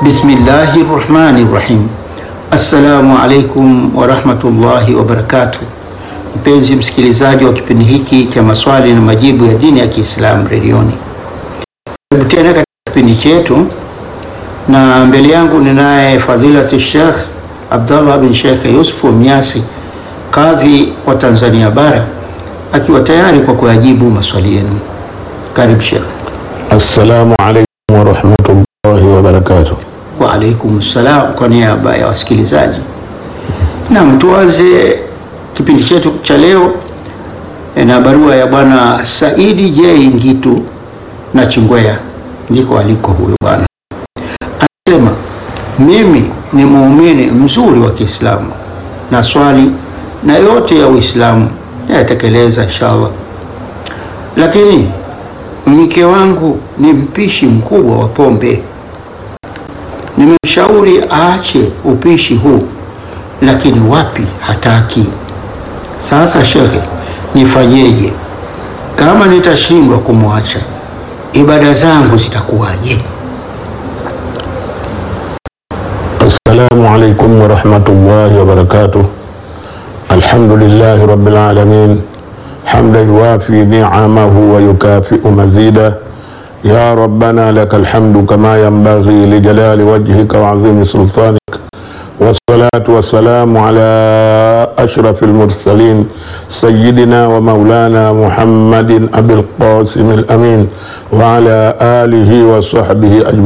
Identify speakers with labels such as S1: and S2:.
S1: Bismillahi rahmani rahim. Assalamu alaikum warahmatullahi wabarakatuh. Mpenzi msikilizaji wa kipindi hiki cha maswali na majibu ya dini ya Kiislamu redioni, karibu tena katika kipindi chetu, na mbele yangu ninaye fadhilatu Sheikh Abdallah bin Sheikh Yusufu Mnyasi, kadhi wa Tanzania bara, akiwa tayari kwa kuyajibu maswali yenu. Karibu Sheikh.
S2: Assalamu alaikum warahmatullahi wabarakatuh.
S1: Wa alaikum salam, kwa niaba ya wasikilizaji. Naam, tuanze kipindi chetu cha leo na barua ya bwana Saidi J Ngitu na Chingwea, ndiko aliko huyo bwana. Anasema, mimi ni muumini mzuri wa Kiislamu na swali na yote ya Uislamu nayatekeleza inshallah, lakini mke wangu ni mpishi mkubwa wa pombe. Nimemshauri aache upishi huu, lakini wapi, hataki. Sasa shekhe, nifanyeje? Kama nitashindwa kumwacha, ibada zangu zitakuwaje?
S2: Assalamu alaikum warahmatullahi wabarakatuh. Alhamdulillahi rabbil alamin hamdan yuwafi ni'amahu wa yukafi'u mazida ya rabbana lakal hamdu kama yanbaghi lijalali wajhika wa azimi sultanik wassalatu wassalamu ala ashrafil mursalin sayyidina wa maulana Muhammadin abil qasim al amin wa ala alihi wa sahbihi ajma'in